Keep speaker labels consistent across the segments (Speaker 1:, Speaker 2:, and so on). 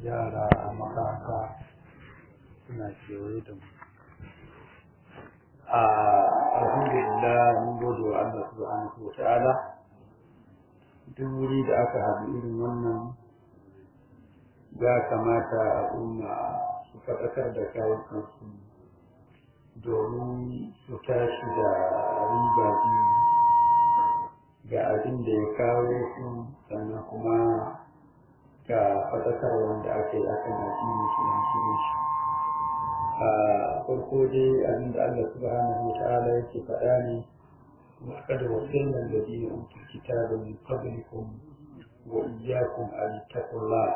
Speaker 1: yara a makaranta suna kewaye da mu a alhamdulillah mun gode wa Allah subhanahu wa ta'ala duk wuri da aka haɗu irin wannan ya kamata al'umma su faɗakar da kawukansu domin su tashi da riba biyu ga abin da ya kawo su sannan kuma ga faɗakar wanda aka yi akan addini su shirin shi a farko dai abin da Allah subhanahu wa ta'ala yake faɗa ne وقد وصلنا الذين أوتوا الكتاب من قبلكم وإياكم أن اتقوا الله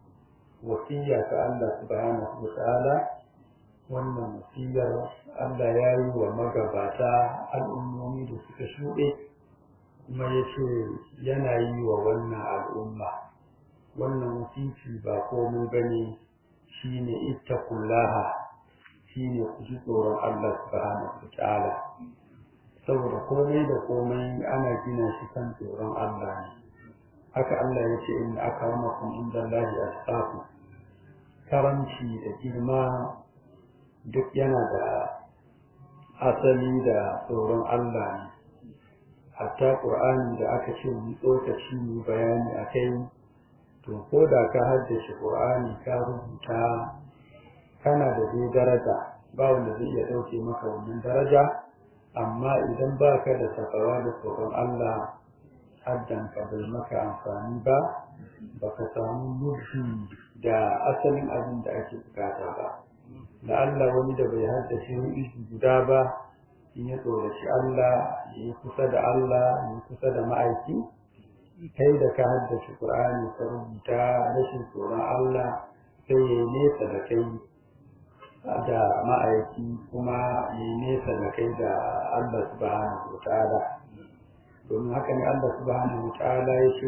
Speaker 1: وصية الله سبحانه وتعالى wannan wasiyar Allah ya yi wa magabata al'ummomi da suka shuɗe kuma ya ce yana yi wa wannan al'umma wannan wasici ba komai ba ne shi ne ittakullaha shi ne ku ji tsoron Allah subhanahu wa ta'ala saboda komai da komai ana gina shi kan tsoron Allah ne haka Allah ya ce inna akramakum indallahi atqakum karamci da girma duk yana da asali da tsoron Allah ne hatta Qur'ani da aka ce mu tsokaci mu bayani akai to ko da ka haddace Qur'ani ka rubuta kana da dai daraja ba wanda zai iya dauke maka wannan daraja amma idan ba ka da takawa da tsoron Allah haddan ka bai maka amfani ba ba ka samu nufi da asalin abin da ake bukata ba da Allah wani da bai haddace isu guda ba in ya tsoraci Allah ya yi kusa da Allah ya yi kusa da ma'aiki kai da ka haddace Qur'ani ka rubuta rashin tsoron Allah sai ya yi nesa da kai da ma'aiki kuma yi nesa da kai da Allah subhanahu wa ta'ala domin haka ne Allah subhanahu wa ta'ala ya ce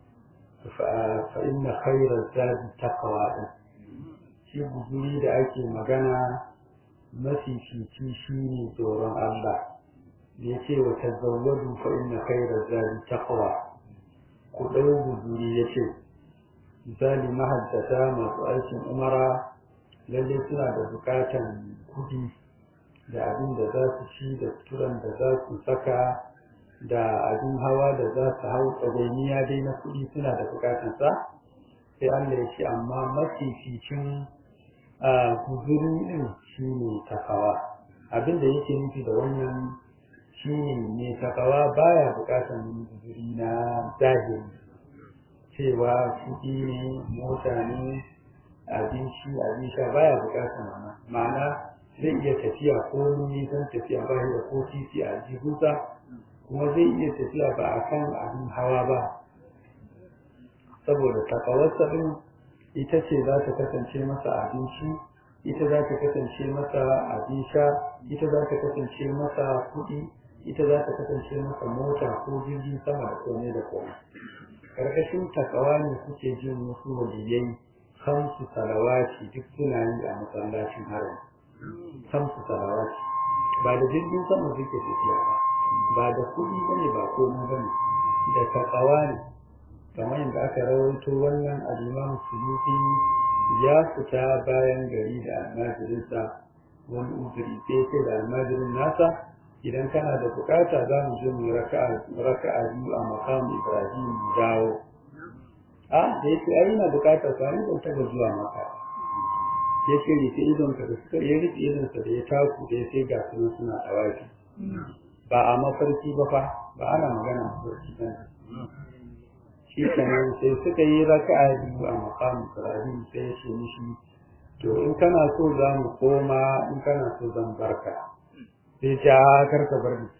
Speaker 1: fa inna khayra zadi taqwa shi guzuri da ake magana mafi fici shi ne tsoron Allah ya ce wa tazawwadu fa inna khayra zadi taqwa ku ɗau guzuri ya ce misali mahaddata masu aikin umara lalle suna da bukatan kudi da abin da za su ci da suturan da za su saka da abin hawa da za su hau tsagainiya dai na kudi suna da bukatan sa sai Allah ya ce amma mafificin guzuri din shine takawa abin da yake nufi da wannan shine ne takawa baya bukatan guzuri na zahiri cewa kudi ne mota ne abinci abin sha baya bukatar wannan ma'ana zai iya tafiya ko nisan tafiya ba da ko titi a jihunsa kuma zai iya tafiya ba a kan abin hawa ba saboda takawarsa ɗin ita ce za ta kasance masa abinci ita za ta kasance masa abin sha ita za ta kasance masa kuɗi ita za ta kasance masa mota ko jirgin sama da kome da kome karkashin takawa ne kuke jin wasu waliyai kamsu salawati duk suna yi a masallacin haram kamsu salawati ba da jirgin sama suke tafiya ba ba da kuɗi bane ba komai bane da takawa ne kamar yadda aka rawaito wannan al-Imam Suyuti ya fita bayan gari da almajirinsa wani uzuri sai sai da almajirin nasa idan kana da bukata za mu je mu raka'a raka'a biyu a maqam Ibrahim mu dawo a da yake ai na bukatar ka ni ban taba zuwa maka ya ce rike idon ka da suka yi rike idon sa da ya taku da sai ga su suna tawafi ba a mafarki ba fa ba ana magana mafarki ba shi kenan sai suka yi raka'a biyu a maqam Ibrahim sai ya ce mishi to in kana so za mu koma in kana so zan barka sai ja karka bar ni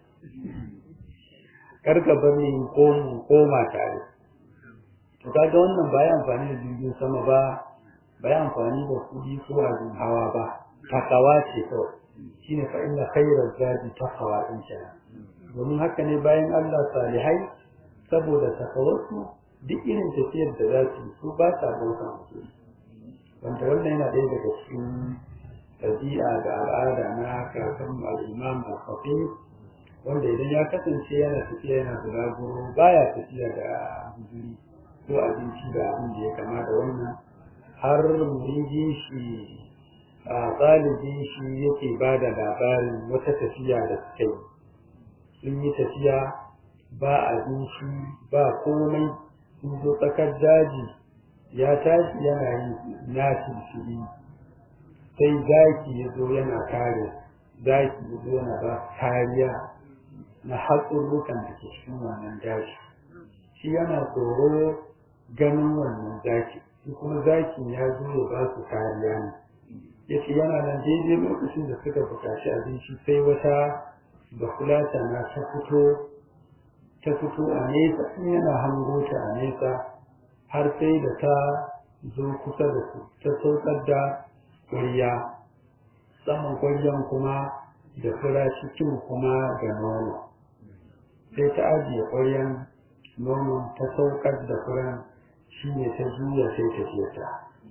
Speaker 1: karka bar ni ko mu koma tare to kaga wannan ba ya amfani da jirgin sama ba ba ya amfani da kudi ko abin hawa ba takawa ce kawai shine fa inna khayra zadi taqwa in sha domin haka ne bayan Allah salihai saboda takawarsu duk irin tafiyar da za su su ba sa bauta musu wanda wannan yana ɗaya daga cikin ɗabi'a da al'ada na kakan al'imam al-khatib wanda idan ya kasance yana tafiya yana bulaguro baya tafiya da guzuri ko abinci da abin da ya kama da wannan har muridin shi a ɗalibin shi yake ba da labarin wata tafiya da suka yi sun yi tafiya ba abinci ba komai sun zo tsakar daji ya tashi yana yi nashin shiri sai zaki ya zo yana kare zaki ya zo yana ba kariya na hatsurrukan da ke cikin wannan daji shi yana tsoro ganin wannan zaki shi kuma zakin ya zo ya ba su kariya ne ya ce yana nan daidai lokacin da suka buƙaci abinci sai wata bakulata na ta fito ta fito a nesa in yana hango ta a nesa har sai da ta zo kusa da su ta saukar da ƙwarya saman ƙwaryan kuma da fura cikin kuma da nono sai ta ajiye ƙwaryan nono ta saukar da furan shi ne ta juya sai ta ce ta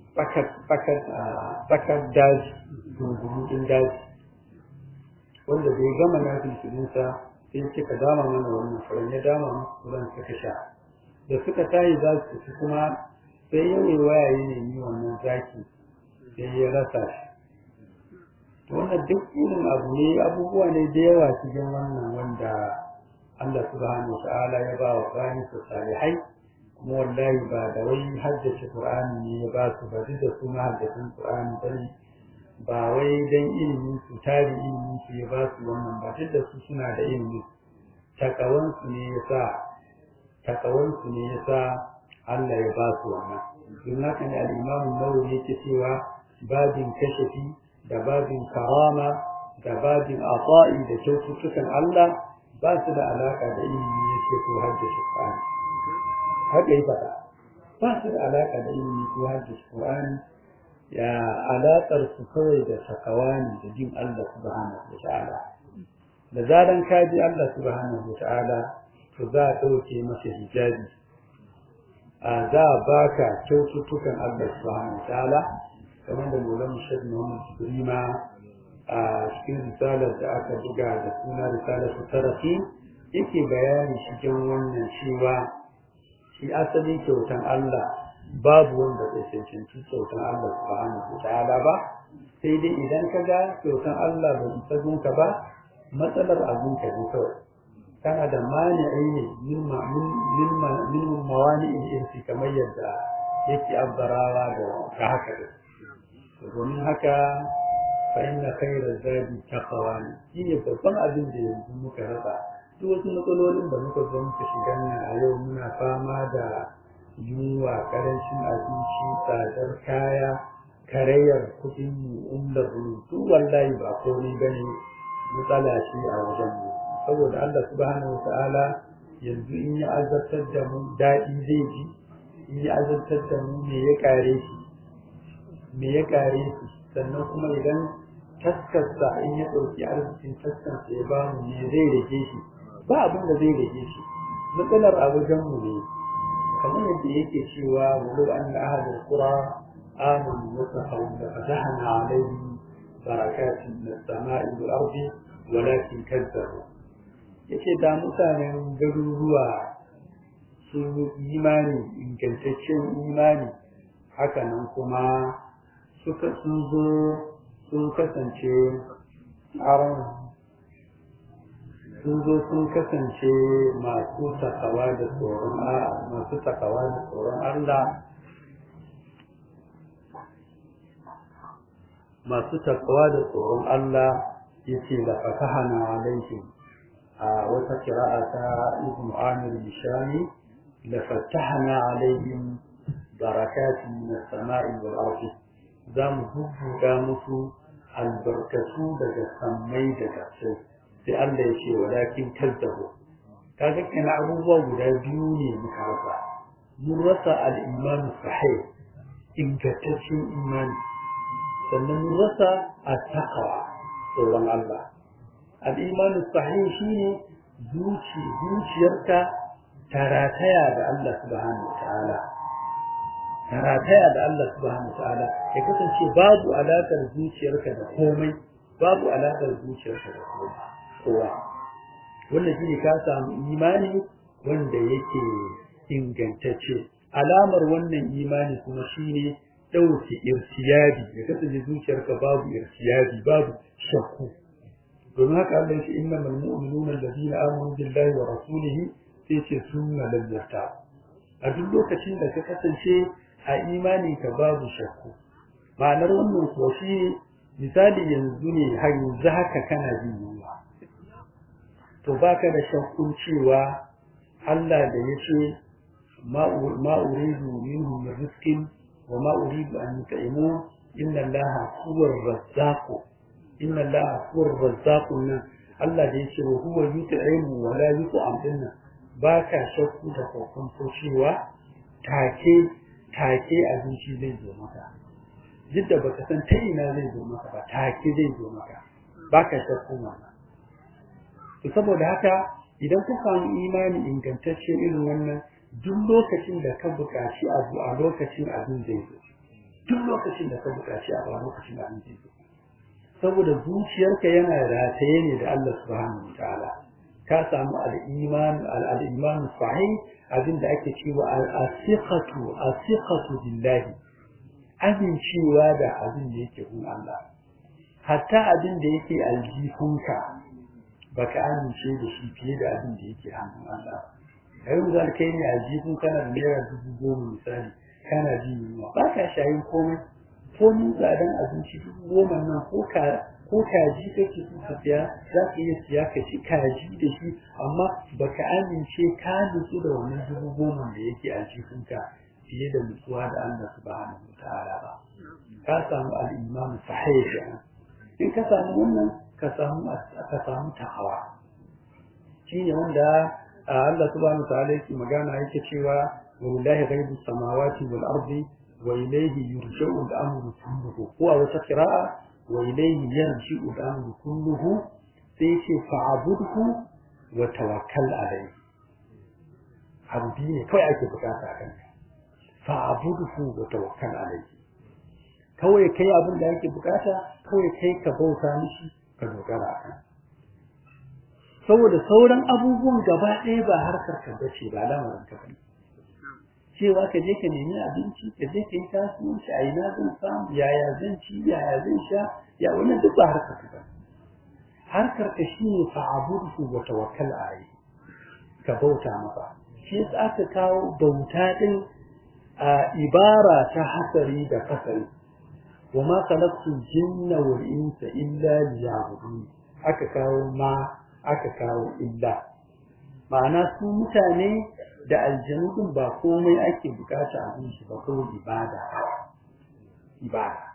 Speaker 1: tsakar daji dungurin daji wanda bai gama na filfilinsa sai kika dama mana wannan furan ya dama musu furan suka sha da suka tayi za su ci kuma sai ya yi waya ya nemi wannan zaki sai ya rasa shi wannan duk irin abu ne abubuwa ne da yawa cikin wannan wanda Allah subhanahu wa ta'ala ya ba wa bayan su salihai kuma wallahi ba da wai haddace Qur'ani ne ya ba su ba duk da su ma haddacin Qur'ani bane ba wai dan ilimin su tari ilimin su ya ba su wannan ba duk da su suna da ilimi takawan su ne yasa takawan su ne yasa Allah ya ba su wannan don haka ne al-Imam Nawawi yake cewa babin kashafi da babin karama da babin ata'i da kyaututtukan Allah ba su da alaka da ilimi yake ko haddace Qur'ani haka yi faɗa ba su da alaƙa da ilimi ko hadis Qur'ani ya alaƙar su kawai da sakawani da jin Allah subhanahu wa ta'ala da zaran ka ji Allah subhanahu wa ta'ala to za a ɗauke masa hijabi a za a baka kyaututtukan Allah subhanahu wa ta'ala kamar da Maulana Sheikh Muhammad Jibrima a cikin risalar da aka buga da suna risalar tarafi yake bayani cikin wannan cewa shi asalin kyautan Allah babu wanda zai cancanci kyautan Allah subhanahu ta'ala ba sai dai idan ka ga kyautan Allah bai isa gunka ba matsalar abun ka ne kawai kana da mani'i ne min mawani in irsi kamar yadda yake abbarawa da ka haka da domin haka fa inna khayra zadi taqwa ne shine babban abin da yanzu muka rasa duk wasu matsalolin da muka zo muka shiga nan a yau muna fama da yunwa karancin abinci tsadar kaya karayar kuɗin umar rubutu wallahi ba komai bane matsala ce a wajen mu saboda Allah subhanahu ta'ala yanzu in ya azabtar da mu daɗi zai ji in ya azabtar da mu me ya kare shi me ya kare shi sannan kuma idan taskarsa in ya ɗauki arzikin taskarsa ya ba mu me zai rage shi ba abin da zai rage shi matsalar a wajenmu ne kamar yadda yake cewa walau an da ahadin kura amanu wa tahawu da fatahna alaihim barakatin min as-sama'i wal ardi walakin kazzabu yace da mutanen garuruwa sun yi imani ingantaccen imani hakanan kuma suka sun zo sun kasance tsaron sun zo sun kasance masu takawa da tsoron masu takawa da tsoron Allah masu takawa da tsoron Allah yace la fatahana alaihim a wata qira'a ta Ibn Amir Bishami la fatahana alaihim barakatin min as-sama'i wal ardi zamu bubbuga musu albarkatu daga sammai da ƙasai sai Allah ya ce walakin kazzabu kaga kana abubuwa guda biyu ne muka rasa mun rasa al-iman sahih ingantaccen imani sannan mun rasa at-taqwa tsoron Allah al-iman sahih shine zuci zuciyarka tarataya da Allah subhanahu wataala tarataya da Allah subhanahu wataala ya kasance babu alakar zuciyarka da komai babu alakar zuciyarka da komai kowa wannan shine ka samu imani wanda yake ingantacce alamar wannan imani kuma shine ɗauke irtiyabi ya kasance zuciyarka babu irtiyabi babu shakku domin haka Allah ya ce innamal mu'minuna alladhina amanu billahi wa rasulihi sai ce sunna lam yartab a duk lokacin da ka kasance a imani ka babu shakku ma'anar wannan kuwa shi misali yanzu ne har yanzu haka kana jin yunwa to baka da shakkun cewa Allah da ya ce ma uridu minhum min rizqin wa ma uridu an yut'imu inna Allaha huwa ar-razzaq inna Allaha huwa ar-razzaq Allah da ya ce wa huwa yut'imu wa la yut'am dinna baka shakku da kokon cewa take take abinci zai zo maka duk da baka san ta ina zai zo maka ba take zai zo maka baka shakku wannan to saboda haka idan ka samu imani ingantacce irin wannan duk lokacin da ka buƙaci abu a lokacin abin zai zo duk lokacin da ka buƙaci abu a lokacin abin zai zo saboda zuciyarka yana rataye ne da Allah subhanahu wataala ka samu al-iman al-iman sahih abin da ake cewa al-asiqatu asiqatu billahi amincewa da abin da yake gun Allah hatta abin da yake aljihunka baka amince da shi fiye da abin da yake hannun Allah yau zan kai ne aljihun kana da naira dubu goma misali kana jin yunwa ba ka shayin komai ko mun tsadan abinci dubu goma nan ko ka ko kaji kake so ka siya za ka iya siya ka ci kaji da shi amma baka amince ka nutsu da wannan dubu goma da yake aljihunka fiye da nutsuwa da Allah subhanahu wataala ba ka samu al-imam sahih in ka samu wannan ka samu ka samu takawa shine wanda Allah subhanahu wataala yake magana yake cewa wallahi ghaibus samawati wal ardi wa ilayhi yurja'u al-amru kulluhu ko a wata qira'a wa ilayhi yarji'u al-amru kulluhu sai ce fa'budhu wa tawakkal alayhi abu ne kawai ake bukata a kanka fa'budhu wa tawakkal alayhi kawai kai abin da yake bukata kawai kai ka bauta mishi ka dogara a kan saboda sauran abubuwan gaba ɗaya ba harkar ka bace ba lamarin ka bane cewa ka je ka nemi abinci ka je ka yi kasuwanci a ina zan samu yaya zan ci yaya zan sha ya wannan duk ba harkar ka bane harkar ka shine fa'budu wa tawakkal alayhi ka bauta masa shi yasa aka kawo bauta din a ibara ta hasari da kasari وما خلقت الجن والإنس إلا ليعبدون aka kawo ma aka kawo illa ma'ana su mutane da aljanu din ba komai ake bukata a shi ba kawai ibada ibada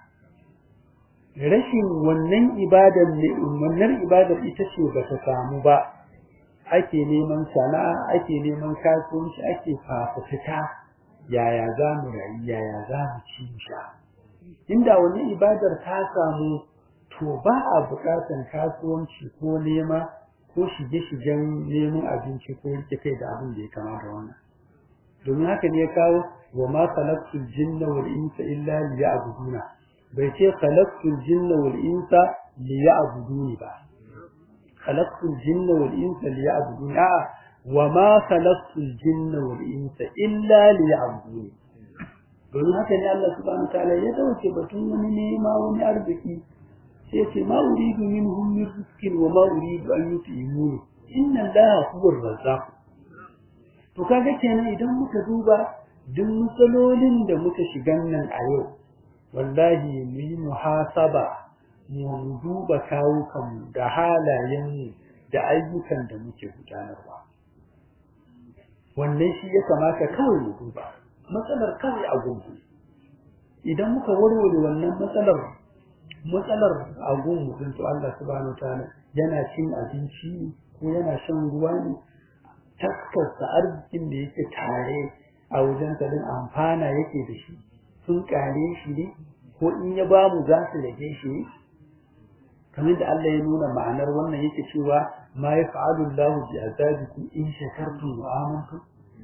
Speaker 1: rashin wannan ibadar ne wannan ibadar ita ce ba ta samu ba ake neman sana'a ake neman kasuwanci ake fafutuka yaya za mu rayu yaya za mu ci sha inda wani ibadar ta samu to ba a buƙatar kasuwanci ko nema ko shige-shigen neman abinci ko rike kai da abin da ya kama da wannan domin haka ne ya kawo wa ma khalaqtul jinna wal insa illa liya'buduna bai ce khalaqtul jinna wal insa liya'buduni ba khalaqtul jinna wal insa liya'buduni a wa ma khalaqtul jinna wal insa illa liya'buduni domin haka ne Allah subhanahu ta'ala ya dauke batun wani nema wani arziki sai ce ma uridu minhum min rizqin wa ma uridu an yut'imuni inna Allaha huwa ar-razzaq to kaga kenan idan muka duba duk matsalolin da muka shigan nan a yau wallahi mu yi muhasaba mu duba kawukanmu da halayenmu da ayyukan da muke gudanarwa wannan shi ya kamata kawai mu duba matsalar kawai a gungu idan muka warware wannan matsalar matsalar a gungu din to Allah subhanahu wataala yana cin abinci ko yana shan ruwa ne taskarsa arzikin da yake tare a wajen din amfana yake da shi sun kare shi ne ko in ya ba mu za su rage shi ne kamar da Allah ya nuna ma'anar wannan yake cewa ma yaf'alu Allahu bi azabikum in shakartum wa amantum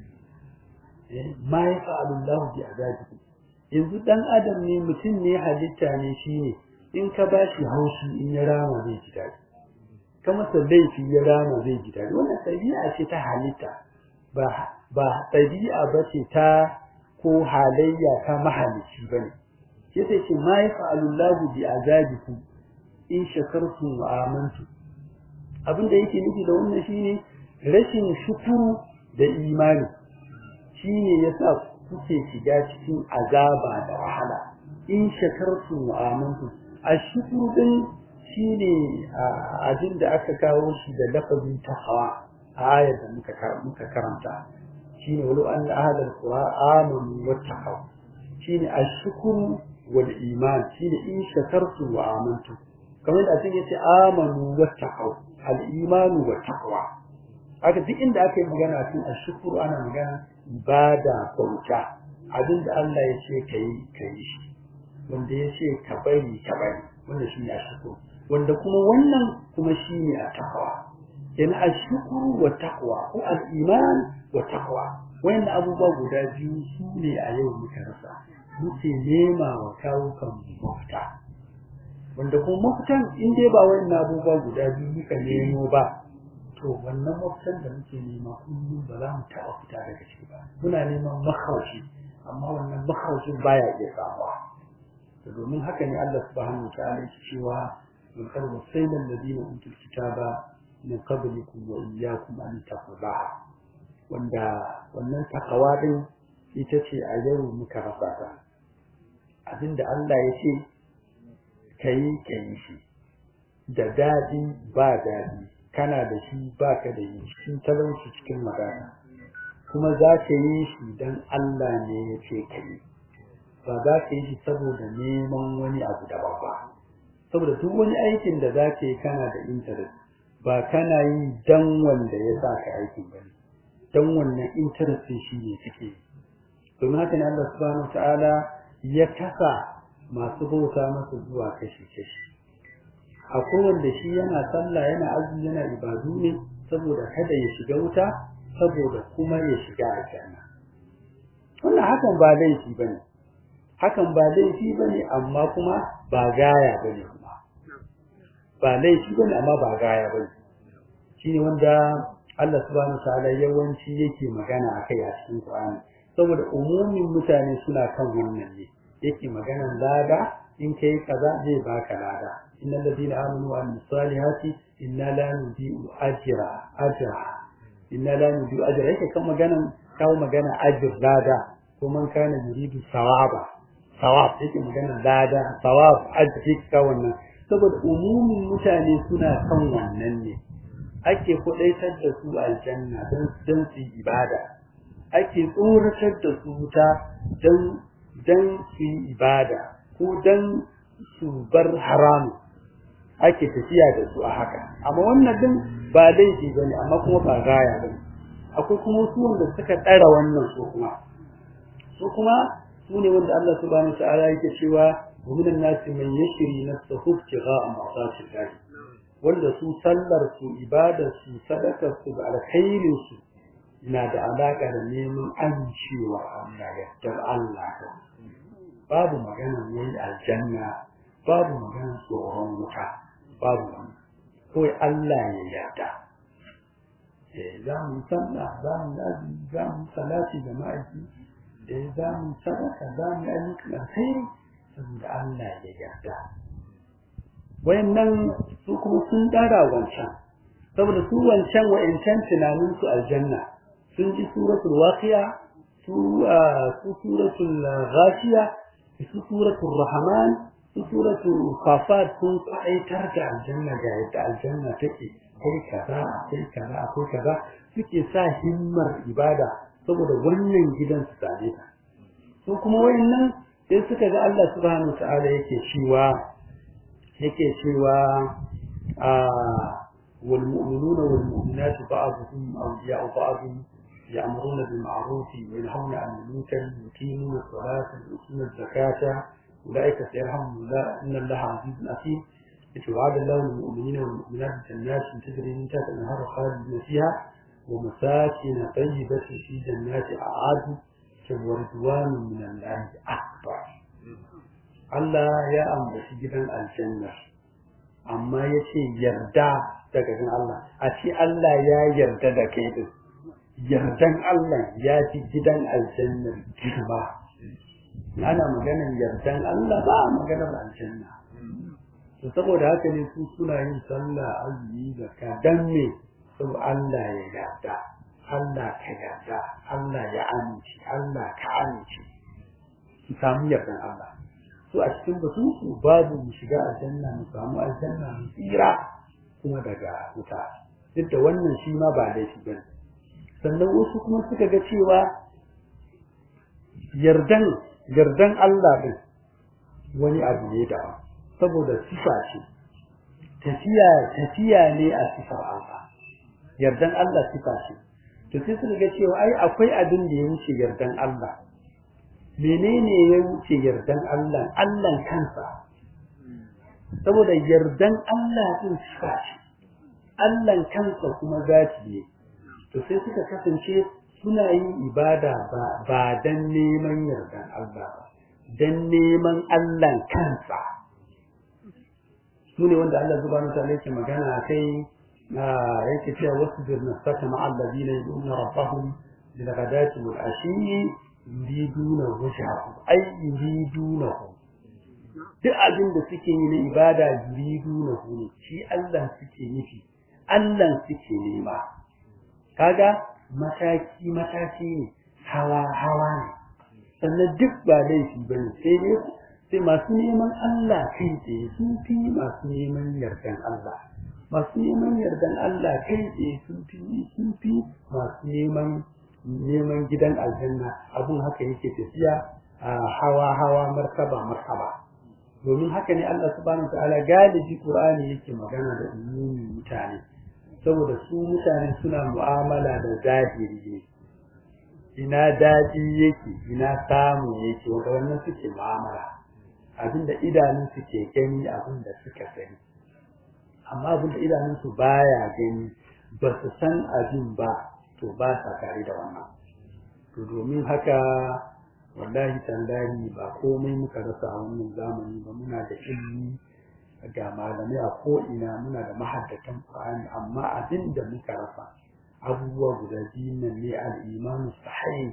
Speaker 1: ma ya fa'alu Allah bi azabikum yanzu dan adam ne mutum ne halitta ne shine in ka bashi haushi in ya rama zai ji dadi ka masa laifi ya rama zai ji dadi wannan tabi'a ce ta halitta ba ba tabi'a ba ce ta ko halayya ta mahalici bane yace ce ma yafa'alu Allahu bi azabikum in shakartum wa amantum abin da yake nufi da wannan shine rashin shukuru da imani shine yasa kuke shiga cikin azaba da wahala in shakartum wa amantum ashkuru din shine abin da aka kawo shi da lafazin taqwa a ayar da muka muka karanta shine walau an ahadal qura amanu wattaqaw shine ashkuru wal iman shine in shakartum wa amantum kamar da cikin yace amanu wattaqaw al imanu wattaqwa haka duk inda aka yi magana cikin ashkuru ana magana ibada bauta abinda Allah ya ce kai kai shi wanda ya ce ka bari ka bari wanda shine ashkuru wanda kuma wannan kuma shine at-taqwa yana ashkuru wa taqwa ko al-iman wa taqwa wayannan abubuwa guda biyu su ne a yau muka rasa muke nema wa kawo kan mafita wanda kuma mafitan in dai ba wayannan abubuwa guda biyu muka nemo ba to wannan mafitan da muke nema kullum ba za mu taɓa fita daga ciki ba muna neman makaushi amma wannan makaushin baya iya samuwa to domin haka ne Allah subhanahu wa ta'ala yake cewa من قد وصينا الذين أوتوا الكتاب من قبلكم وإياكم أن تقضوا wanda wannan takawa din ita ce a yau muka rasa ta abinda Allah ya ce kai kai shi da dadi ba dadi kana da shi ba ka da yi cikin talauci cikin magana kuma za ka yi shi dan Allah ne ya ce kai ba za ka yi shi saboda neman wani abu daban ba saboda duk wani aikin da za ka yi kana da interest ba kana yi dan wanda ya sa ka aikin ba dan wannan interest shi ne suke domin haka ne Allah subhanahu ta'ala ya kasa masu bauta masa zuwa kashi kashi akwai wanda shi yana sallah yana azumi yana ibadu ne saboda kada ya shiga wuta saboda kuma ya shiga aljanna wannan hakan ba laifi bane hakan ba laifi bane amma kuma ba gaya bane kuma ba laifi bane amma ba gaya bane shine wanda Allah subhanahu wataala yawanci yake magana akai a cikin Qur'ani saboda umumin mutane suna kan wannan ne yake maganan lada in kai kaza zai baka lada innal ladina amanu wa amilus salihati inna la nudi'u ajra ajra inna la nudi'u ajra yake kan maganan kawo magana ajr lada ko man kana yuridu sawaba sawab yake magana lada sawab ajr ka wannan saboda umumin mutane suna kan wannan ne ake kudaitar da su aljanna don don su ibada ake tsoratar da su wuta don don su ibada ko don su bar haramu ake tafiya da su a haka amma wannan din ba laifi bane amma kuma ba gaya bane akwai kuma su wanda suka tsara wannan su kuma su kuma su ne wanda Allah subhanahu wa ta'ala yake cewa wa minan nasi man yashri nafsahu ibtigha'a ma'sati Allah wanda su sallar su ibadar su sadakar su da alkhairin su na da alaka da neman amincewa Allah yardar Allah babu magana ne aljanna babu magana tsoron wuta babu wani kawai Allah ya yarda eh za mu sallah za mu azumi za mu salati da ma'aiki eh za mu sadaka za mu ayyukan alkhairi saboda Allah ya yarda wayannan su kuma sun dara wancan saboda su wancan wa'incan tunanin su aljanna sun ji suratul waqi'a su su suratul ghashiya su suratul rahman su suratul qafat sun aitar da aljanna ga yadda aljanna take kai kaza kai kaza akwai kaza suke sa himmar ibada saboda wannan gidan su same ta su kuma wayannan sai suka ga Allah subhanahu wa ta'ala yake cewa yake cewa a wal mu'minuna wal mu'minatu ba'dhum awliya'u ba'd ya'muruna bil ma'ruf wa yanhauna 'anil munkar yuqimuna as-salata wa yu'tuna az-zakata ulaika sayarhamuhum Allah inna Allaha 'azizun hakim وعد الله المؤمنين والمؤمنات جنات تجري من تحتها الانهار خالدين فيها ومساكن طيبة في جنات أعاد ورضوان من الله أكبر Allah ya ambaci gidan aljanna amma ya ce yarda daga gan Allah a ce Allah ya yarda da kai din yardan Allah ya fi gidan aljanna girma ana maganar yardan Allah ba maganar aljanna to saboda haka ne su suna yin sallah azumi da ka dan me saboda Allah ya yarda Allah ka yarda Allah ya amince Allah ka amince su samu yardan Allah su a cikin batun su babu mu shiga aljanna mu samu aljanna mu tsira kuma daga wuta duk da wannan shi ma ba laifi bane sannan wasu kuma suka ga cewa yardan yardan Allah din wani abu ne da saboda sifa ce tafiya tafiya ne a sifar Allah yardan Allah sifa ce to sai suka ga cewa ai akwai abin da ya wuce yardan Allah menene ya wuce yardan Allah Allah kansa saboda yardan Allah din sifa ce Allah kansa kuma zati ne to sai suka kasance suna yin ibada ba dan neman yardan Allah ba dan neman Allah kansa sune wanda Allah subhanahu wa ta'ala yake magana kai yake cewa wasbir nafsaka ma'a alladhina yad'una rabbahum bil ghadati wal ashi yuriduna wajhahu ay yuridunahu duk abin da suke yi na ibada yuridunahu ne shi Allah suke nufi Allah suke nema kaga mataki mataki ne hawa hawa ne sannan duk ba laifi bane sai dai sai masu neman Allah kai tsaye sun fi masu neman yardan Allah masu neman yardan Allah kai tsaye sun fi sun fi masu neman neman gidan aljanna abun haka yake tafiya a hawa hawa martaba martaba domin haka ne Allah subhanahu ta'ala galibi Qur'ani yake magana da umumi mutane saboda su mutane suna mu'amala da zahiri ne ina daɗi yake ina samu yake wanda wannan suke mu'amala abinda idanun su ke gani abinda suka sani amma abinda idanun su baya gani ba su san abin ba to ba sa tare da wannan to domin haka wallahi tallahi ba komai muka rasa a wannan zamani ba muna da ilimi ga malamai a ko'ina muna da mahaddatan Qur'ani amma abin da muka rasa abubuwa guda biyu nan ne al-imanu sahih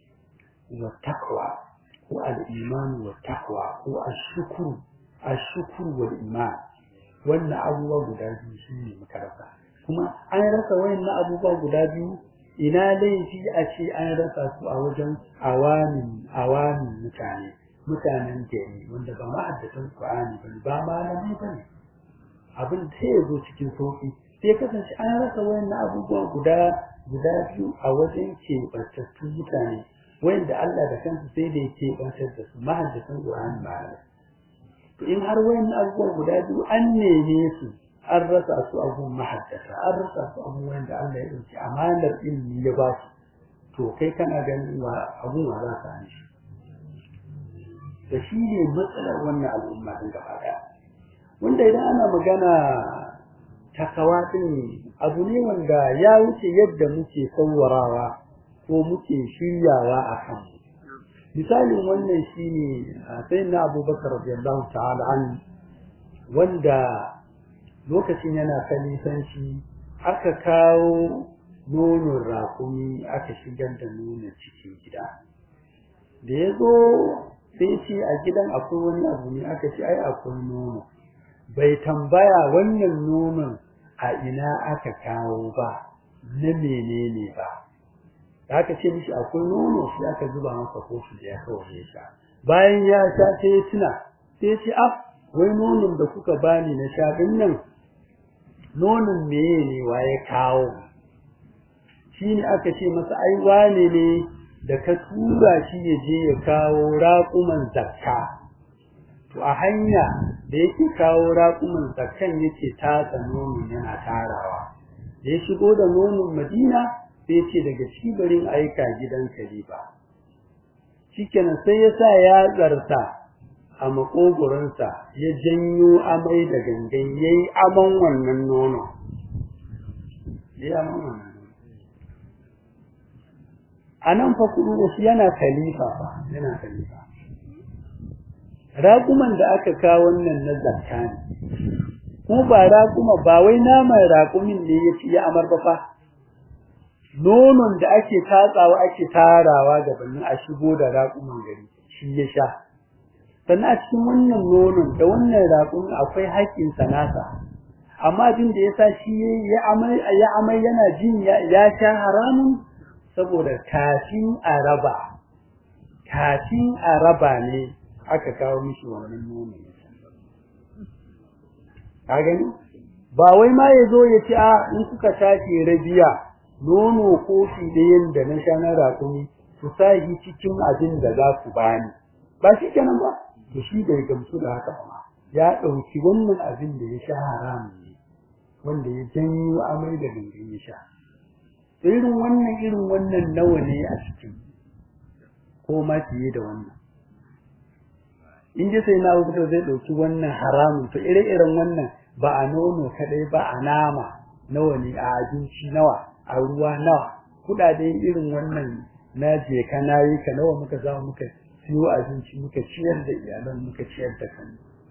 Speaker 1: wa taqwa ko al-imanu wa taqwa ko ash-shukru ash-shukru wal iman wannan abubuwa guda biyu shine muka rasa kuma an rasa wayannan abubuwa guda biyu ina laifi a ce an rasa su a wajen awamin awamin mutane mutanen gari wanda ba ma'addatan Qur'ani bane ba malamai bane abin da ya zo cikin sauki sai kasance an rasa wayannan abubuwa guda guda biyu a wajen keɓantattun mutane wayanda Allah da kansa sai da ya keɓantar da su ma'addatan Qur'ani malamai to in har wayannan abubuwa guda biyu an neme su an rasa su abun mahaddata an rasa su abun wanda Allah ya dauki amanar ilimi ya ba su to kai kana ganin wa abun wa za ka shi da shi ne matsalar wannan al'umma din gaba daya wanda idan ana magana takawa din abu ne wanda ya wuce yadda muke sauwarawa ko muke shiryawa a kan misalin wannan shine sai na abubakar radiyallahu ta'ala an wanda lokacin yana kalifanci aka kawo nonon rakumi aka shigar da nonon cikin gida da ya zo sai ce a gidan akwai wani abu ne aka ce ai akwai nono bai tambaya wannan nonon a ina aka kawo ba na menene ba da aka ce mishi akwai nono shi aka zuba masa kofi da ya kawo ya sha bayan ya sha sai ya tuna sai ya ce af wai nonon da kuka bani na sha din nan nonon meye ne wa ya kawo shi ne aka ce masa ai wane ne da ka tura shi ya je ya kawo raƙuman zakka to a hanya da yake kawo raƙuman zakkan yake tatsa nonon yana tarawa da ya shigo da nonon madina sai ce daga cibarin aika gidan kalifa shikenan sai ya sa ya tsarta a makogoronsa ya janyo amai da gangan ya yi aman wannan nono ya aman wannan a nan fa kudu shi yana khalifa fa yana khalifa raƙuman da aka kawo wannan na zakka ne ko ba raƙuma ba wai naman raƙumin ne ya ci ya amar ba fa nonon da ake tatsawa ake tarawa gabanin a shigo da raƙuman gari shi ya sha sannan a cikin wannan nonon da wannan raƙon akwai haƙƙin sanasa amma abin da yasa shi ya amai ya amai yana jin ya sha haramun saboda kafin a raba kafin a raba ne aka kawo mishi wannan nonon ka gani ba wai ma ya zo ya ce a in kuka tashi rabiya nono kofi ɗayan da na sha na rakumi ku sa shi cikin abin da za ku bani ba shi kenan ba to shi bai gamsu da haka ba ya ɗauki wannan abin da ya sha haramun ne wanda ya janyo amai da gangan ya sha irin wannan irin wannan nawa ne a cikin ko ma fiye da wannan in ji sai na abubuwa zai ɗauki wannan haramun to ire-iren wannan ba a nono kaɗai ba a nama nawa ne a abinci nawa a ruwa nawa kuɗaɗe irin wannan na je ka na yi ka nawa muka za muka siyo abinci muka ciyar da iyalan muka ciyar da kan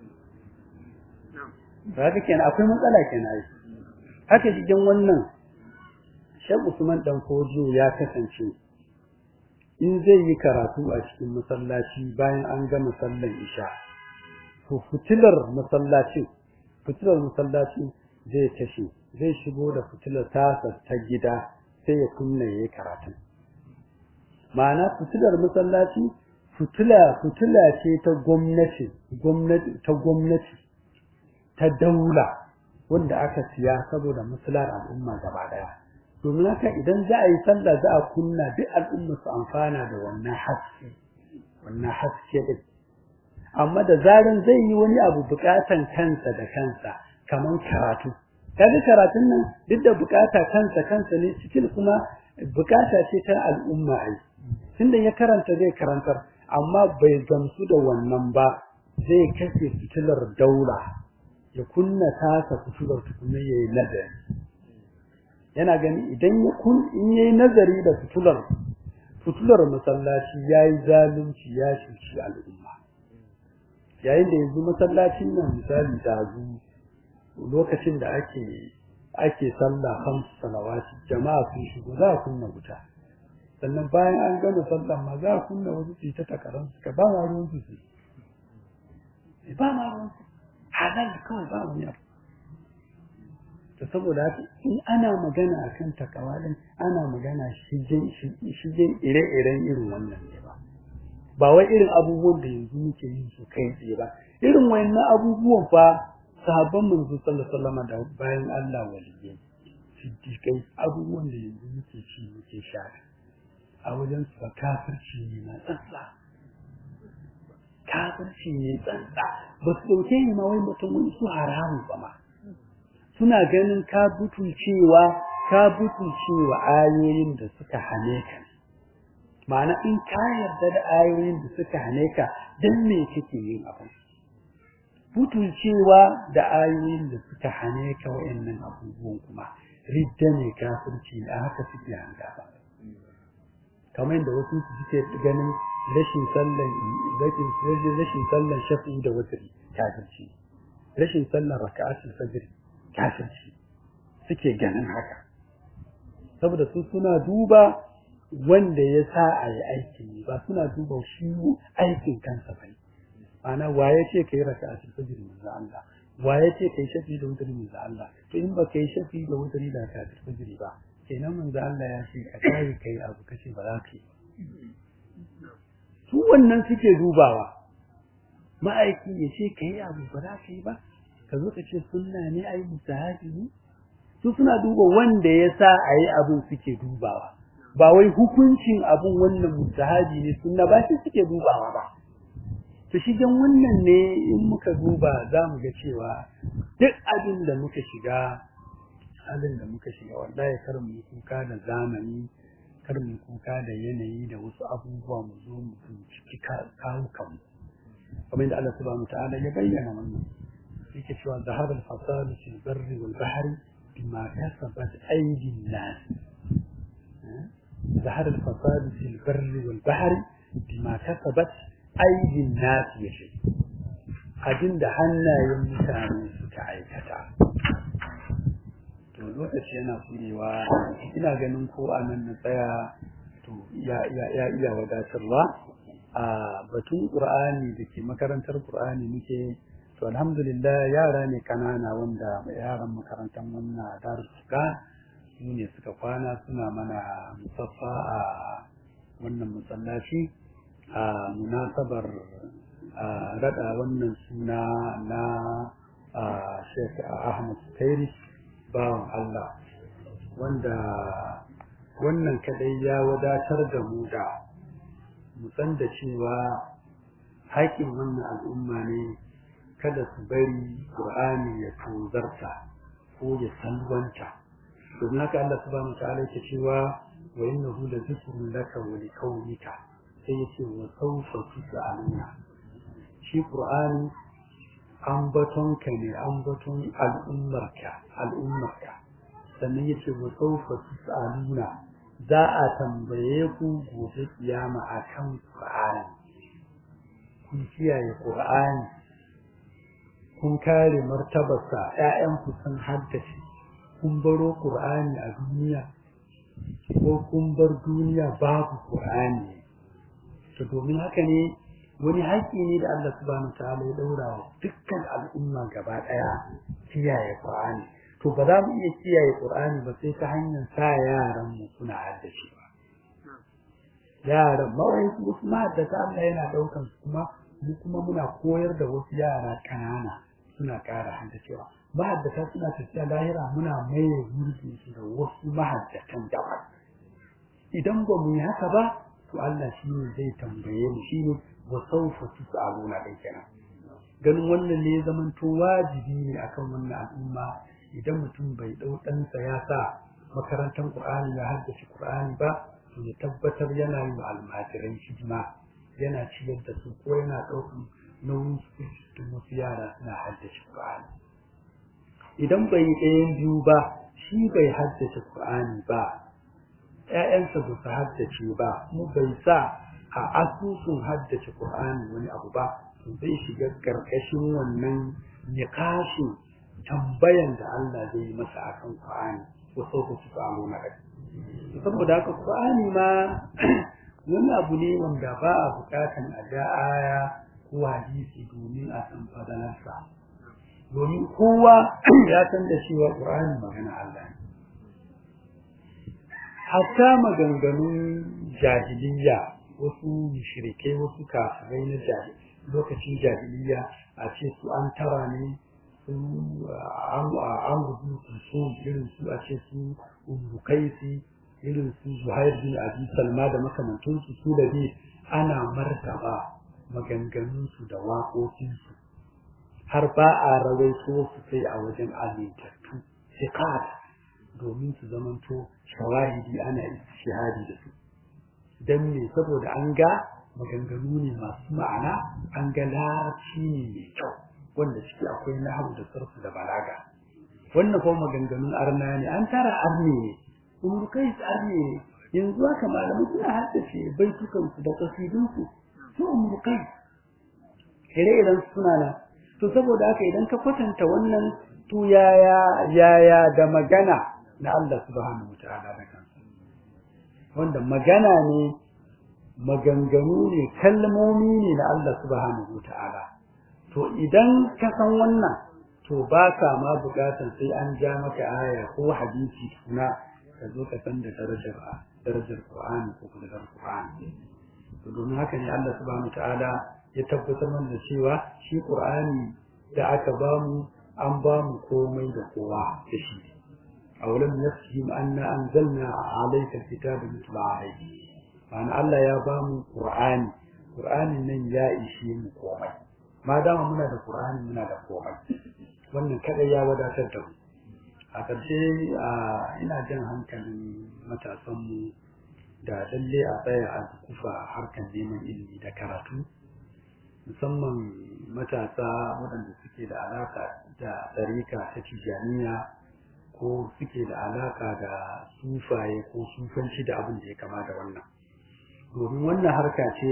Speaker 1: haka kenan akwai matsala kenan haka cikin wannan Shek Usman dan Kojo ya kasance in zai yi karatu a cikin masallaci bayan an gama sallar isha to fitilar masallacin fitilar masallacin zai tashi zai shigo da fitilar tasa ta gida sai ya kunna yayi karatu ma'ana fitilar masallaci fitila fitila ce ta gwamnati gwamnati ta gwamnati ta daula wanda aka siya saboda maslahar al'umma gaba daya domin haka idan za a yi sallah za a kunna duk al'umma su amfana da wannan haske wannan haske din amma da zaran zai yi wani abu bukatan kansa da kansa kaman karatu kaga karatun nan duk da bukata kansa kansa ne cikin kuma bukata ce ta al'umma ai tunda ya karanta zai karantar amma bai gamsu da wannan ba zai kashe fitilar daula ya kunna tasa fitilar tukunna yayi nazari yana gani idan ya kun in yayi nazari da fitilar fitilar masallaci yayi zalunci ya shuci al'umma yayin da yanzu masallacin nan misali da lokacin da ake ake sallah hamsu salawati jama'a sun shigo za a kunna wuta sannan bayan an gama sallah ma za a kunna wasu su ta takarar su ka ba ma ruwan su su ba ma ruwan su halal kawai ba wani abu to saboda haka in ana magana akan takawalin ana magana shigen shigen ire-iren irin wannan ne ba ba wai irin abubuwan da yanzu muke yin su kai tsaye ba irin wayannan abubuwan fa sahabban manzo sallallahu alaihi wasallam da bayan Allah waliyai siddiqai abubuwan da yanzu muke ci muke sha a wajen su ba kafirci ne na tsantsa kafirci ne tsantsa ba su dauke ni ma wai mutum wani su haramu ba ma suna ganin ka butulcewa ka butulcewa ayoyin da suka hane ka ma'ana in ka yarda da ayoyin da suka hane ka dan me kake yin abin butulcewa da ayoyin da suka hane ka wayannan abubuwan kuma ridda ne kafirci a haka suke hanga ba kamar da wasu su suke ganin rashin sallan rashin rashin sallan shafi da wutri kafirci rashin sallan raka'atul fajr kafirci suke ganin haka saboda su suna duba wanda ya sa a yi aikin ba suna duba shi aikin kansa ba ana waye ce kai raka'atul fajr manzo Allah waye ce kai shafi da wutri manzo Allah to in ba kai shafi da wutri da raka'atul fajr ba kenan manzo Allah ya ce ka kai kai abu kace ba za ka yi su wannan suke dubawa ma'aiki ya ce kai abu ba za ka yi ba ka zo ka ce sunna ne ai musahabi ne su suna duba wanda ya sa a yi abin suke dubawa ba wai hukuncin abin wannan musahabi ne sunna ba shi suke dubawa ba to shigen wannan ne in muka duba za mu ga cewa duk abin da muka shiga halin da muka shiga wallahi kar mu kuka da zamani kar mu kuka da yanayi da wasu abubuwa mu zo mu ciki kawo kanmu kamar da Allah subhanahu ta'ala ya bayyana wannan yake cewa zahab al-fasad fi al-barri wal bahri bima kasabat aydi an-nas zahab al-fasad fi al-barri wal bahri bima kasabat aydi an-nas yashi abinda hannayen mutane suka aikata to lokaci yana kurewa ina ganin ko a nan na tsaya to ya ya iya wadatarwa a batun qur'ani da ke makarantar qur'ani muke to alhamdulillah yara ne kanana wanda yaran makarantar wannan darussuka su ne suka kwana suna mana musaffa a wannan masallaci a munasabar rada wannan suna na Sheikh Ahmad Kairi bawan Allah wanda wannan kadai ya wadatar da mu da mu san da cewa haƙin wannan al'umma ne kada su bari Qur'ani ya tozarta ko ya salwanta domin haka Allah subhanahu wa ta'ala yake cewa wa innahu la zikrun laka wa liqawmika sai yace wa sawfa tus'aluna shi Qur'ani ambatonka ne ambaton al'ummarka al'ummarka sannan yace wa sawfa tus'aluna za a tambaye ku gobe kiyama akan Qur'ani kun kiyaye Qur'ani kun kare martabarsa ƴaƴanku sun haddace kun baro Qur'ani a duniya ko kun bar duniya babu Qur'ani to domin haka ne wani haƙƙi ne da Allah subhanahu wataala ya daura wa dukkan al'umma gaba ɗaya kiyaye Qur'ani to ba za mu iya kiyaye Qur'ani ba sai ta hanyar sa yaran mu suna haddace ba yaran mawai wasu mahaddata Allah yana ɗaukan su kuma mu kuma muna koyar da wasu yara ƙanana suna ƙara haddacewa mahaddata suna tafiya lahira muna maye gurbin su da wasu mahaddatan daban idan ba mu yi haka ba to Allah shi ne zai tambaye mu shi ne wa sawfa tus'aluna dai kenan ganin wannan ne zaman to wajibi ne akan wannan al'umma idan mutum bai dau ɗansa ya sa makarantar Qur'ani ya haddace Qur'ani ba to ya tabbatar yana yin almajiran hidima yana ciyar da su ko yana ɗaukan nauyin su da wasu yara suna haddace Qur'ani idan bai ɗayan biyu ba shi bai haddace Qur'ani ba ‘ya'yansa ba su haddace ba kuma bai sa a asusun haddace Qur'ani wani abu ba to zai shiga ƙarƙashin wannan niƙashin tambayan da Allah zai yi masa akan Qur'ani ko sauka su samu na rai saboda haka Qur'ani ma wani abu ne wanda ba a buƙatan a ja aya ko hadisi domin a san fadalarsa domin kowa ya san da cewa Qur'ani magana Allah ne hatta maganganun jahiliya wasu mushrikai wasu kafirai na lokacin jahiliya a ce su an tara ne su an rubutu su irin su a ce su umukaisi irin su zuhair bin abi salma da makamantansu su da bi ana martaba maganganunsu da waƙoƙinsu har ba a rawaito su sai a wajen amintattu sikat domin su zamanto shawahidi ana shahadi da su don me saboda an ga maganganu ne masu ma'ana an ga larabci ne mai kyau wanda ciki akwai nahawu da sarfu da balaga wannan kuma maganganun arna ne an tara arne ne umurkai arne ne yanzu haka malamai suna haddace baitukansu da kasidunsu su umurkai ire-iren suna nan to saboda haka idan ka kwatanta wannan to yaya yaya da magana na Allah subhanahu wataala da kansa wanda magana ne maganganu ne kalmomi ne na Allah subhanahu wataala to idan ka san wannan to ba ka ma bukatan sai an ja maka aya ko hadisi na ka zo ka san da darajar darajar Qur'ani ko kuma darajar Qur'ani to domin haka ne Allah subhanahu wataala ya tabbatar mana da cewa shi Qur'ani da aka bamu an bamu komai da kowa da shi awalam yasjim anna anzalna alayka alkitaba yutla alayhi ma'ana Allah ya bamu Qur'ani Qur'anin nan ya ishe mu komai ma dama muna da Qur'ani muna da komai wannan kadai ya wadatar da mu a ƙarshe ina jan hankalin matasanmu da lalle a tsaya a kufa harkar neman ilimi da karatu musamman matasa waɗanda suke da alaka da tsarika ta tijaniya ko suke da alaka da sufaye ko sufanci da abin da ya kama da wannan domin wannan harka ce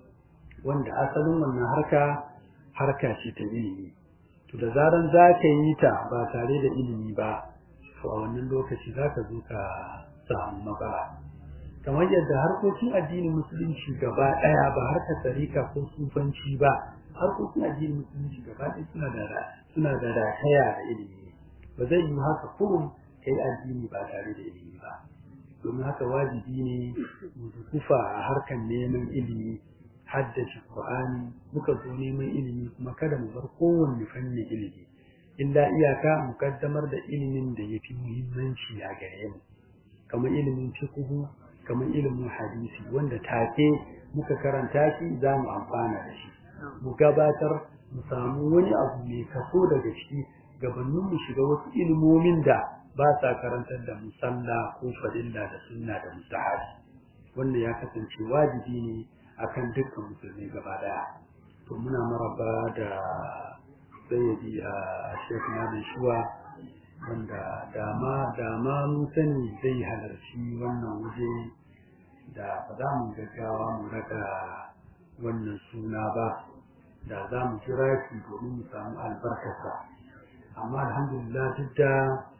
Speaker 1: wanda asalin wannan harka harka ce ta ilimi to da zaran za ka yi ta ba tare da ilimi ba to a wannan lokaci za ka zo ka samu matsala kamar yadda harkokin addinin musulunci gaba ɗaya ba harkar tarika ko sufanci ba harkokin addinin musulunci gaba ɗaya suna da suna da rataya da ilimi ba zai yi haka kurum kai addini ba tare da ilimi ba domin haka wajibi ne mu kufa a harkar neman ilimi haddace Qur'ani muka zo neman ilimi kuma kada mu bar kowanne fannin ilimi illa iyaka mu kaddamar da ilimin da yafi muhimmanci a gare mu kamar ilimin fiqh kamar ilimin hadisi wanda take muka karanta shi za mu amfana da shi mu gabatar mu samu wani abu mai kaso daga ciki gabanin mu shiga wasu ilimomin da ba sa karantar da musalla ko fadilla da sunna da mustahabi wannan ya kasance wajibi ne akan dukkan musulmi gaba daya to muna maraba da sayyidi a Sheikh Nabi Shuwa wanda dama dama mun sani zai halarci wannan waje da ba za mu gaggawa mu raka wannan suna ba da za mu kira shi domin mu samu albarkarsa amma alhamdulillah duk da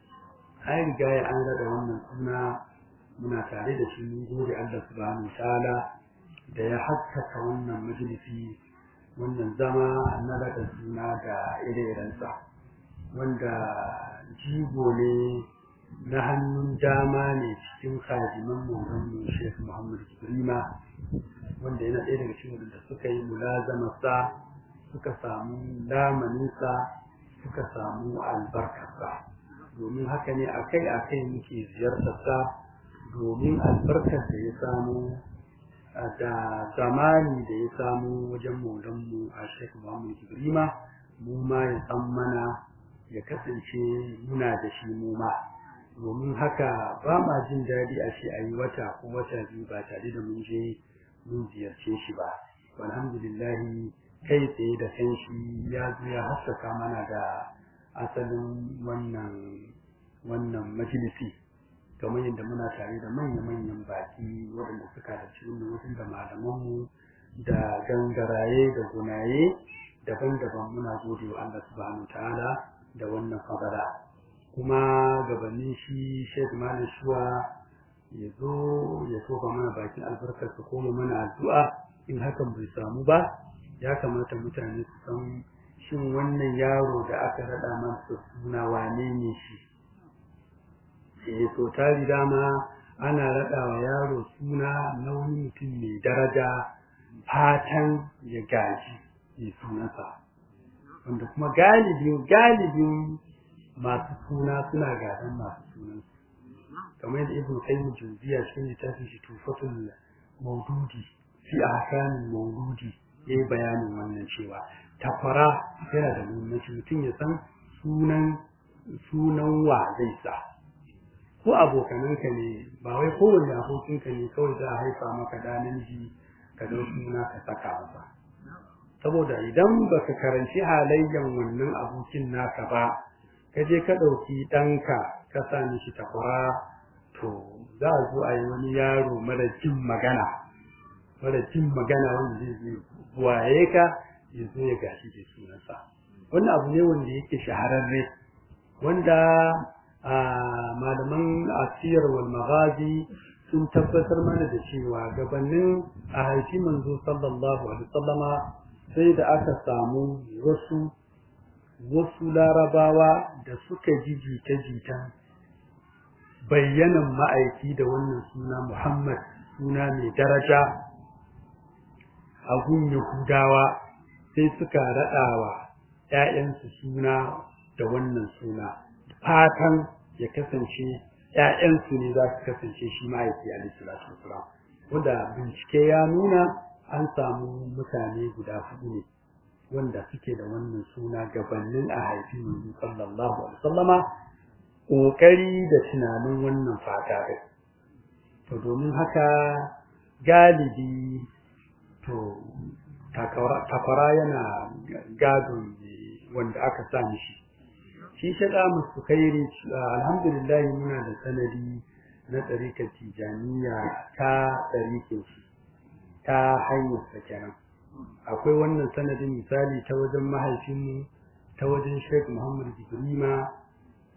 Speaker 1: an riga ya an rada wannan suna muna tare da shi mun gode Allah subhanahu ta'ala da ya haskaka wannan majalisi wannan zama na rada suna da ire-irensa wanda jigo ne na hannun dama ne cikin kajiman maulanmu Sheikh Muhammad Ibrima wanda yana ɗaya daga cikin wadanda suka yi mulazamarsa suka samu lamaninsa suka samu albarkarsa domin haka ne akai-akai muke ziyartarsa domin albarkar da ya samu da zamani da ya samu wajen maulanmu a Sheikh Muhammad Ibrima mu ma ya san mana ya kasance muna da shi mu ma domin haka ba ma jin daɗi a ce a yi wata ko wata biyu ba tare da mun je mun ziyarce shi ba alhamdulillahi kai tsaye da kan shi ya zo ya haskaka mana da asalin wannan wannan majalisi kamar yadda muna tare da manya-manyan baki waɗanda suka da cikin wasu da malamanmu da gangaraye da gunaye daban-daban muna gode wa Allah subhanahu ta'ala da wannan fadala kuma gabanin shi Sheikh Malam Shuwa ya zo ya tofa mana bakin albarkar su koma mana addu'a in hakan bai samu ba ya kamata mutane su san shin wannan yaro da aka rada masa suna wane ne shi eh so tari dama ana rada wa yaro suna na wani mutum mai daraja fatan ya gaji ya sunansa wanda kuma galibin galibin masu suna suna gadon masu sunansu kamar yadda ibn qayyim jawziya cikin littafin shi tufatul maududi fi ahkamin maududi yayi bayanin wannan cewa takwara yana da muhimmanci mutum ya san sunan sunan wa zai sa ko abokananka ne ba wai kowanne abokinka ne kawai za a haifa maka da namiji ka dau suna ka saka masa saboda idan baka karanci halayyan wannan abokin naka ba ka je ka ɗauki ɗanka ka sa mishi takwara to za a zo a yi wani yaro mara jin magana mara jin magana wanda zai zai waye ka ya zo ya gashi ke sunansa wannan abu ne wanda yake shahararre wanda a malaman asiyar wal maghazi sun tabbatar mana da cewa gabanin a haifi manzo sallallahu alaihi wasallama sai da aka samu wasu wasu larabawa da suka ji jita-jitan bayyanan ma'aiki da wannan suna Muhammad suna mai daraja a gun Yahudawa sai suka raɗawa ‘ya'yansu suna da wannan suna fatan ya kasance ‘ya'yansu ne za su kasance shi ma'aiki alaihi wanda bincike ya nuna an samu mutane guda hudu ne wanda suke da wannan suna gabanin a haifi manzo sallallahu alaihi wasallama kokari da tunanin wannan fata din to domin haka galibi to takwara yana gadon wanda aka sa mishi shi shaɗa musu kairi alhamdulillah muna da sanadi na tsarikar tijaniya ta tsarikin shi ta hanyar sa kenan akwai wannan sanadin misali ta wajen mahaifinmu ta wajen Sheikh Muhammad Ibrima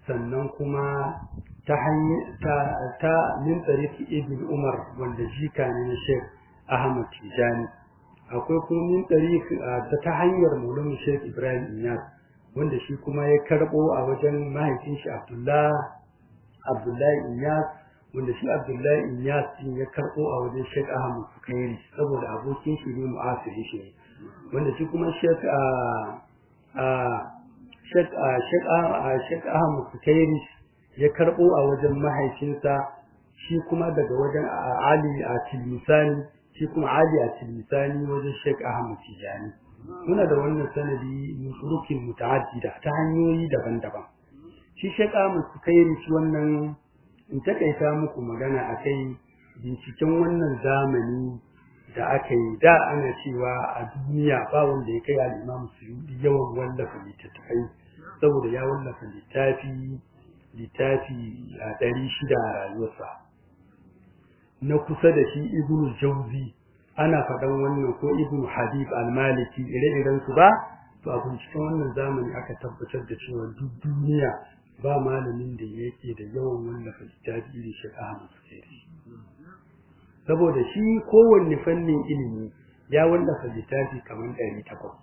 Speaker 1: sannan kuma ta ta ta min tsariki ibn umar wanda jika ne na sheikh ahmad tijani akwai kuma min tsariki ta hanyar maulana sheikh ibrahim inyas wanda shi kuma ya karbo a wajen mahaifin shi abdullah abdullahi inyas wanda shi abdullahi inyas din ya karbo a wajen sheikh ahmad sukairi saboda abokin shi ne mu'asiri shi wanda shi kuma sheikh a a sheikh a sheikh a sheikh ahmad sukairi ya karbo a wajen mahaifinsa shi kuma daga wajen ali a tilmisani shi kuma ali a tilmisani wajen sheikh ahmad tijani muna da wannan sanadi min turukin muta'addida ta hanyoyi daban-daban shi sheikh ahmad sukairi shi wannan in takaita muku magana akai binciken wannan zamani da aka yi da ana cewa a duniya ba wanda ya kai al-imam suyudi yawan wallafa littattafai saboda ya wallafa littafi littafi a ɗari shida a rayuwarsa na kusa da shi ibnu jauzi ana faɗan wannan ko ibnu habib al-maliki ire-iren su ba to a binciken wannan zamani aka tabbatar da cewa duk duniya ba malamin da yake da yawan wallafa littafi irin shi Ahmad Sukairi saboda shi kowanne fannin ilimi ya wallafa littafi kamar ɗari takwas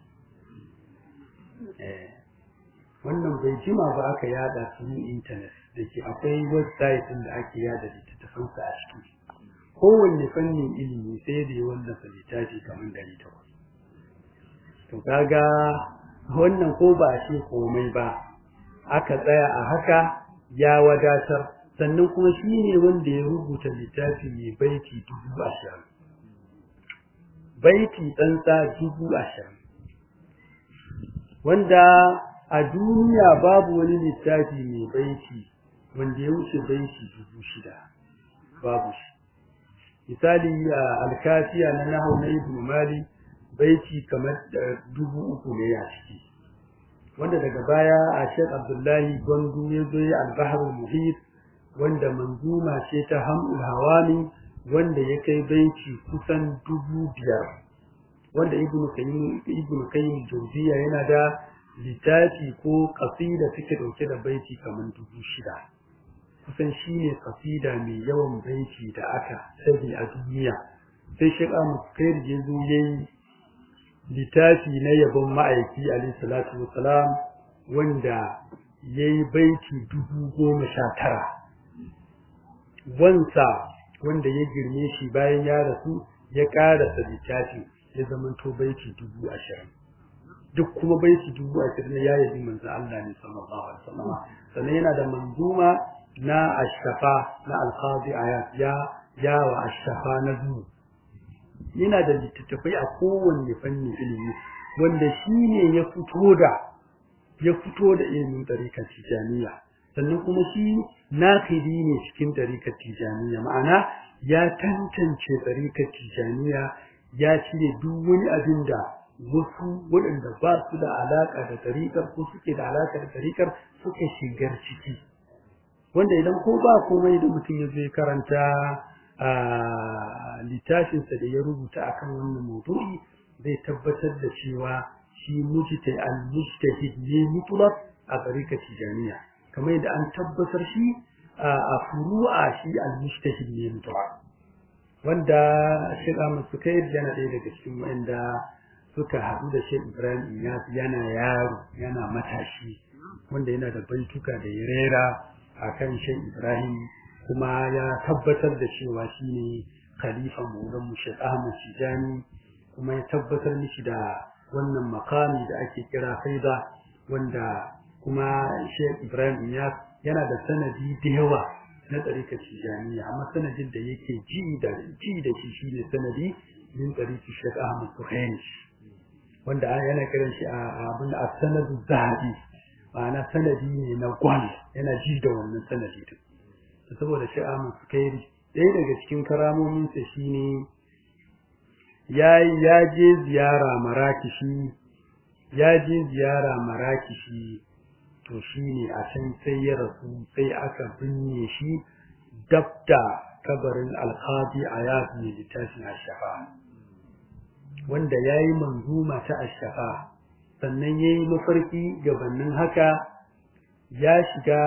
Speaker 1: wannan bai jima ba aka yada su intanet da ke akwai website ɗin da ake yada littattafansa a ciki kowanne fannin ilimi sai da ya wallafa littafi kamar ɗari takwas to kaga wannan ko ba shi komai ba aka tsaya a haka ya wadatar sannan kuma shi ne wanda ya rubuta littafi mai baiti dubu ashirin baiti tsantsa dubu ashirin wanda a duniya babu wani littafi mai baiti wanda ya wuce baiti dubu shida babu shi misali a alkafiya na nahu na ibn mali baiti kamar dubu uku ne a ciki wanda daga baya a shek abdullahi gwandu ya zo ya albahar muhit wanda manzuma ce ta hamul hawami wanda ya kai baiti kusan dubu biyar wanda ibn kayyim ibn kayyim jawziya yana da littafi ko kasida suke dauke da baiti kamar dubu shida kusan shine kasida mai yawan baiti da aka sani a duniya sai shek ahmad kair ya zo yayi littafi na yabon ma'aiki alayhi salatu wassalam wanda yayi baiti dubu goma sha tara wansa wanda ya girme shi bayan ya rasu ya karasa littafi ya zamanto baiti dubu ashirin duk kuma baiti dubu ashirin ya yabi manzo Allah ne sallallahu alaihi wasallam sannan yana da manzuma na ashafa na alqadi ayat ya ya wa ashafa na zuwa yana da littattafai a kowanne fannin ilimi wanda shi ne ya fito da ya fito da ilimin ɗarikar tijaniya sannan kuma shi nakidi ne cikin ɗarikar tijaniya ma'ana ya tantance ɗarikar tijaniya ya cire duk wani abin da wasu waɗanda ba su da alaƙa da ɗarikar ko suke da alaƙa da ɗarikar suka shigar ciki wanda idan ko ba komai da mutum ya zo karanta a littafinsa da ya rubuta akan wannan maudu'i zai tabbatar da cewa shi mujta al-mujtahid ne mutlaq a tarika tijaniya kamar yadda an tabbatar shi a furu'a shi al-mujtahid ne mutlaq wanda Sheikh Ahmad Sukair yana ɗaya daga cikin wanda suka haɗu da Sheikh Ibrahim Iyas yana yaro yana matashi wanda yana da baituka da ya rera akan Sheikh Ibrahim kuma ya tabbatar da cewa shine khalifa maulan mu Sheikh Ahmad Tijani kuma ya tabbatar mishi da wannan makami da ake kira faida wanda kuma Sheikh Ibrahim Iyas yana da sanadi da yawa na tsarika Tijaniya amma sanadin da yake ji da ji da shi shine sanadi min tsariki Sheikh Ahmad Suhaimi wanda yana kiran shi a abin a sanadu zahabi ma'ana sanadi ne na gwal yana ji da wannan sanadi din saboda shi Ahmad Sukairi ɗaya daga cikin karamominsa shine ya ya je ziyara Marakishi ya je ziyara Marakishi to shine a can sai ya rasu sai aka binne shi dabda kabarin alqadi ayat ne littafin ashafa wanda yayi manzuma ta ashafa sannan yayi mafarki gabanin haka ya shiga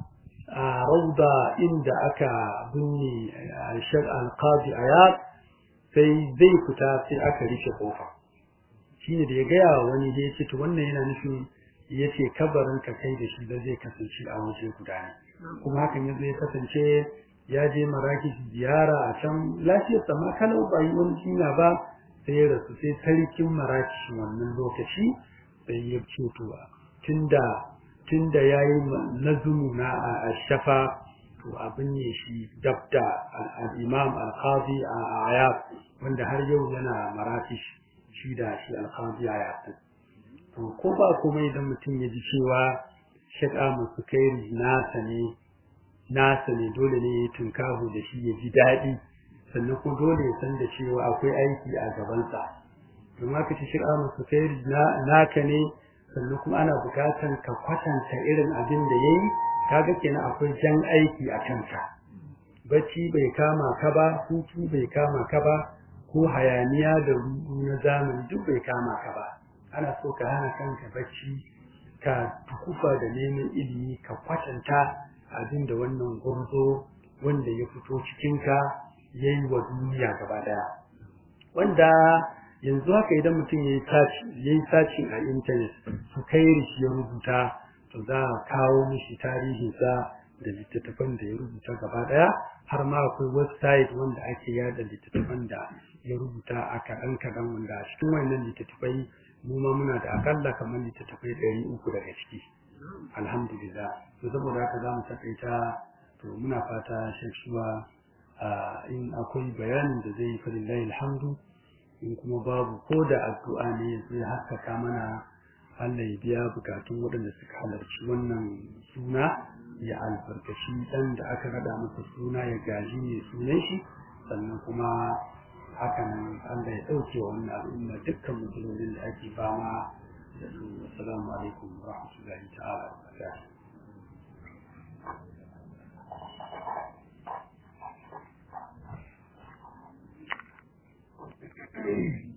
Speaker 1: a rauda inda aka binne shar alqadi ayat sai zai fita sai aka rufe kofa shine da ya gaya wani da yace to wannan yana nufin yace kabarin ka kai da shi da zai kasance a waje guda ne kuma hakan ya zai kasance ya je marakish ziyara a can lafiyar sama kalau ba yi wani jinya ba sai ya rasu sai sarkin marakish wannan lokaci sai ya ce to tunda tunda yayi nazumu na shafa to abin ne shi dabda al-imam al-qadi ayat wanda har yau yana marakish shi da shi al-qadi ayat to ko ba kuma idan mutum ya ji cewa shaka masu kai nasa ne nasa ne dole ne ya tunkahu da shi ya ji daɗi sannan kuma dole ya san da cewa akwai aiki a gabansa domin aka ci shaka masu kai naka ne sannan kuma ana bukatan ka kwatanta irin abin da ya yi kaga kenan akwai jan aiki a kanka bacci bai kama ka ba hutu bai kama ka ba ko hayaniya da rudu na zamani duk bai kama ka ba ana so ka hana kanka bacci ka tukufa da neman ilimi ka kwatanta abin da wannan gurzo wanda ya fito cikinka ya yi wa duniya gaba daya wanda yanzu haka idan mutum ya yi sacin a intanet su kai shi ya rubuta to za a kawo mishi tarihinsa da littattafan da ya rubuta gaba daya har ma akwai website wanda ake yada littattafan da ya rubuta a kaɗan kaɗan wanda a cikin wannan littattafai mu ma muna da akalla kamar littattafai ɗari uku daga ciki alhamdulillah to saboda haka za mu takaita to muna fata sheksuwa in akwai bayanin da zai yi falillahi alhamdu in kuma babu ko da addu'a ne zai haskaka mana Allah ya biya bukatun waɗanda suka halarci wannan suna ya albarkaci ɗan da aka rada masa suna ya gaji ne sunan shi sannan kuma hakan Allah ya ɗauke wa wannan al'umma dukkan matsalolin da ake fama da su assalamu alaikum wa rahmatullahi ta'ala wa barakatuh Thank you.